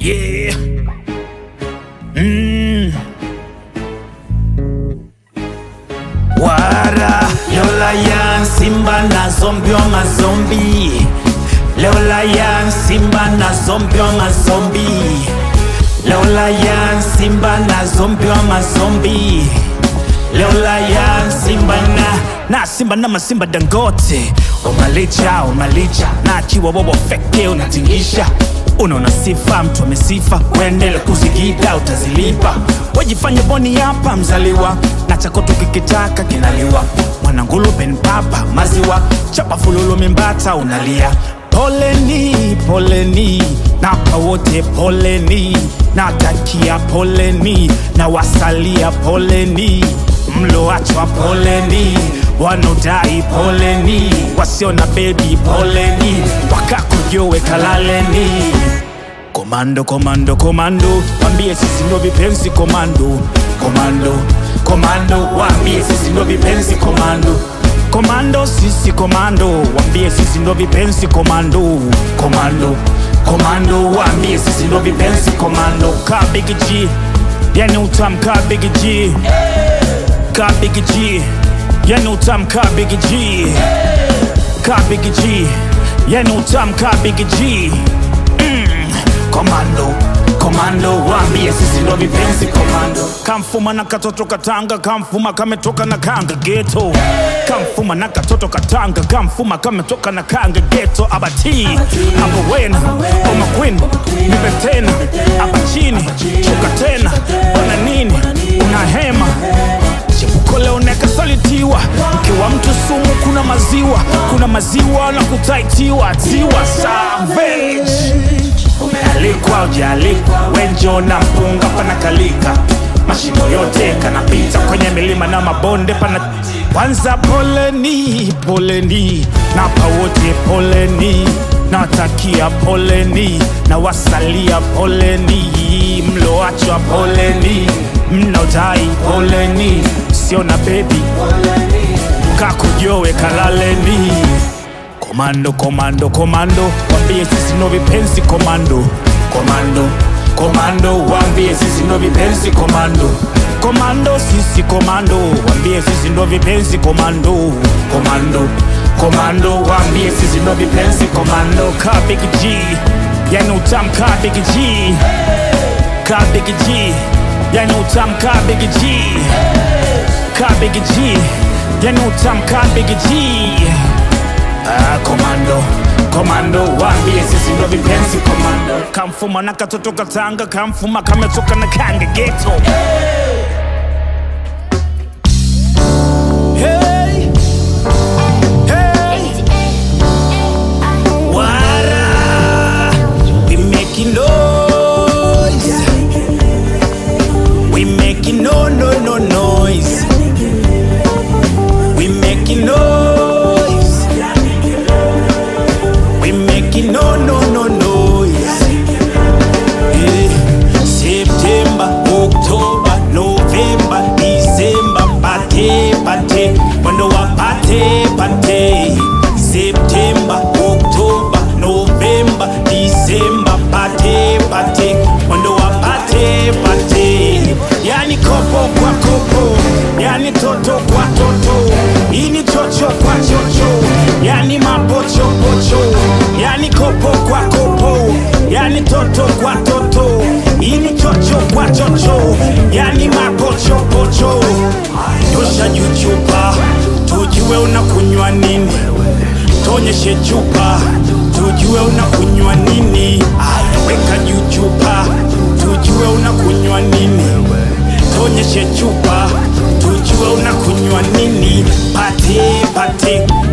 Yeah. Mm. Wara Lola yan Simba na zombi wa mazombi Lola yan Simba na zombi wa mazombi Lola yan Simba na zombi wa mazombi Lola yan Simba na na Simba na masimba dangote Umalicha umalicha na akiwa bobo feke unatingisha unaona sifa mtu amesifa uendele kuzigida utazilipa wajifanye boni hapa mzaliwa na chako tukikitaka kinaliwa mwanangulupe mpapa maziwa chapa fululu mimbata unalia poleni poleni napa wote poleni natakia poleni na wasalia poleni mloachwa poleni wanaodai poleni wasio na bebi poleni wakakujowe kalaleni komando komando komando wambie sisi ndo vipenzi komando komando komando wambie sisi ndo vipenzi komando komando sisi komando wambie sisi ndo vipenzi komando komando komando wambie sisi ndo vipenzi komando ka big G yani utam ka big G ka big G yani utam ka big G ka big G yani utam ka big G komando komando wambie sisi ndo vipenzi komando kamfuma na katoto katanga kamfuma kametoka na kanga geto kamfuma na katoto katanga kamfuma kametoka na kanga geto abati abo wena oma queen nipe tena aba chini shuka tena ona nini una hema chepuko leo nekasalitiwa ukiwa mtu sumu kuna maziwa kuna maziwa na kutaitiwa tiwa savage umealikwa ujaalikwa wenjo na mpunga panakalika mashimo yote kanapita kwenye milima na mabonde pana kwanza poleni poleni napa wote poleni natakia poleni na wasalia poleni mloachwa poleni mnaodai poleni sio na bebi kakujowe kalaleni komando komando komando wambie sisi ndo vipenzi komando komando komando wambie sisi ndo vipenzi komando komando sisi komando wambie sisi ndo vipenzi komando komando komando wambie sisi ndo vipenzi komando ka big G yani utam ka big G ka big G yani utam ka big G ka big G yani utam ka big G Ah, komando komando wambie sisi ndo vipenzi komando kamfuma na katoto katanga kamfuma kametoka na kanga geto hey. Hey. Wara. We making noise. We making no no no noise. We making noise. We making no no no noise. Eh, September, October, November, December, pate pate, mwendo wa pate pate. September, October, November, December, pate pate, mwendo wa pate pate. Yani kopo kwa kopo, yani toto kwa toto, ini chocho kwa chocho, yani mapocho pocho, yani kopo kwa kopo, yani toto kwa toto, ini chocho kwa chocho, yani mapocho pocho. Nyosha juu chupa, tujue unakunywa nini, tonyeshe chupa, tujue unakunywa nini. Aya, weka juu chupa, tujue unakunywa nini tonyeshe chupa tujue unakunywa nini pate pate